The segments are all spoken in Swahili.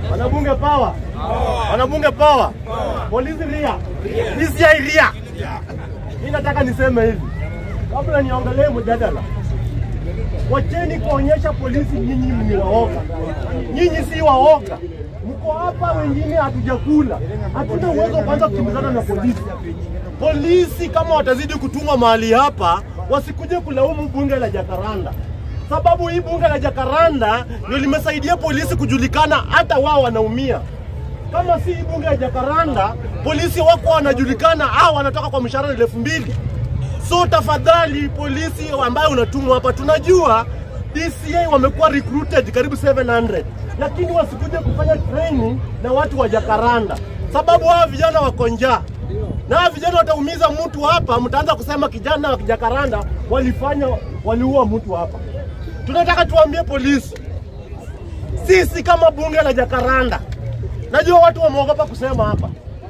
Wanabunge power. Wanabunge power. Polisi ria. DCI ria. Mimi nataka niseme hivi. Kabla niongelee mjadala. Wacheni kuonyesha polisi nyinyi ni waoga. Nyinyi si waoga. Mko hapa wengine hatujakula. Hatuna uwezo wa kuanza kukimbizana na polisi. Polisi kama watazidi kutumwa mahali hapa, wasikuje kulaumu bunge la Jakaranda sababu hii bunge la Jakaranda ndio limesaidia polisi kujulikana, hata wao wanaumia. Kama si hii bunge la Jakaranda, polisi wako wanajulikana au wanatoka kwa mshahara elfu mbili. So tafadhali, polisi ambayo unatumwa hapa, tunajua DCI wamekuwa recruited karibu 700 lakini wasikuje kufanya training na watu wa Jakaranda, sababu hawa vijana wako njaa na hawa vijana wataumiza mtu hapa. Mtaanza kusema kijana wa Jakaranda walifanya waliua mtu hapa. Tunataka tuambie polisi, sisi kama bunge la Jakaranda, najua watu wameogopa kusema hapa,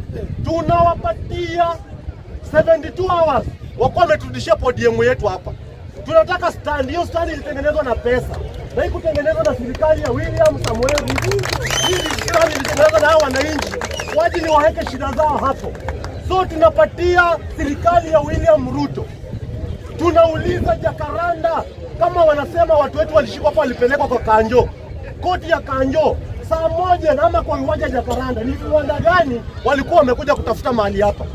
tunawapatia 72 hours wakuwa wameturudishia podium yetu hapa. Tunataka stand. Hiyo stand ilitengenezwa na pesa na hii kutengenezwa na serikali ya William Samoei Ruto. Hii stand ilitengenezwa na hao wananchi waje ni waweke shida zao hapo. So tunapatia serikali ya William Ruto tunauliza Jakaranda kama wanasema watu wetu walishikwa hapa, walipelekwa kwa Kanjo, koti ya Kanjo saa moja na ama kwa uwanja Jakaranda, ni viwanda gani walikuwa wamekuja kutafuta mahali hapa?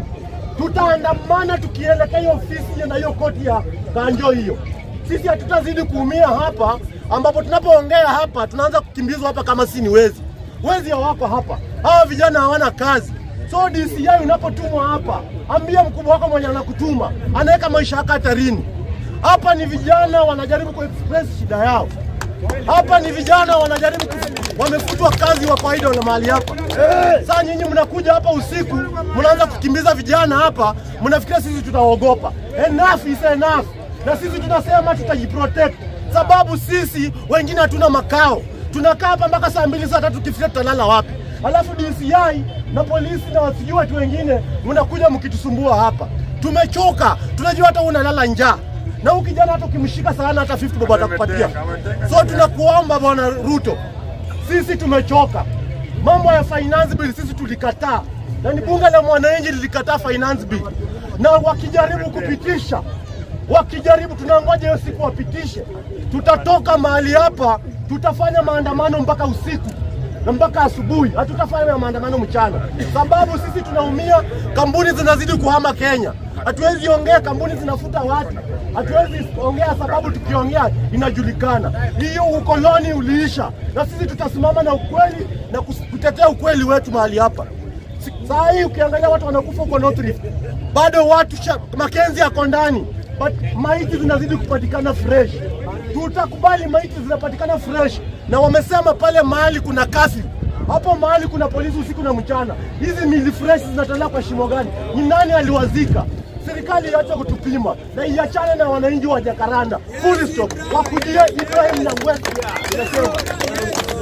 Tutaandamana tukielekea hiyo ofisi na hiyo koti ya Kanjo hiyo. Sisi hatutazidi kuumia hapa, ambapo tunapoongea hapa tunaanza kukimbizwa hapa kama si ni wezi. Wezi hawako hapa, hawa vijana hawana kazi. So DCI unapotumwa hapa, ambia mkubwa wako mwenye anakutuma anaweka maisha yako hatarini. Hapa ni vijana wanajaribu kuexpress shida yao. Hapa ni vijana wanajaribu ku... wamefutwa kazi wa kawaida na mahali hapa. Sasa nyinyi mnakuja hapa usiku, mnaanza kukimbiza vijana hapa, mnafikiria sisi tutaogopa. Enough is enough, na sisi tunasema tutajiprotect, sababu sisi wengine hatuna makao. Tunakaa hapa mpaka saa mbili saa tatu, tukifikia tutalala wapi? Alafu DCI na polisi na wasijui watu wengine mnakuja mkitusumbua hapa. Tumechoka, tunajua hata unalala njaa na huyu kijana hata ukimshika sana hata 50 bob atakupatia. So tunakuomba bwana Ruto, sisi tumechoka. Mambo ya finance bill sisi tulikataa, na ni bunge la mwananchi lilikataa finance bill, na wakijaribu kupitisha, wakijaribu, tunangoja hiyo siku wapitishe, tutatoka mahali hapa, tutafanya maandamano mpaka usiku na mpaka asubuhi. Hatutafanya maandamano mchana, sababu sisi tunaumia. Kampuni zinazidi kuhama Kenya, hatuwezi ongea, kampuni zinafuta watu, hatuwezi ongea sababu tukiongea inajulikana. Hiyo ukoloni uliisha, na sisi tutasimama na ukweli na kus- kutetea ukweli wetu mahali hapa. Si- Saa hii ukiangalia watu wanakufa huko North Rift, bado watu sha- Makenzi yako ndani, but maiti zinazidi kupatikana fresh. Tutakubali maiti zinapatikana fresh, na wamesema pale mahali kuna kasi hapo mahali kuna polisi usiku na mchana. Hizi mili fresh zinatolewa kwa shimo gani? Ni nani aliwazika? Serikali iache kutupima na iachane na wananchi wa Jakaranda. Full stop. Wakujie Ibrahim na Ngwesi. Nasema.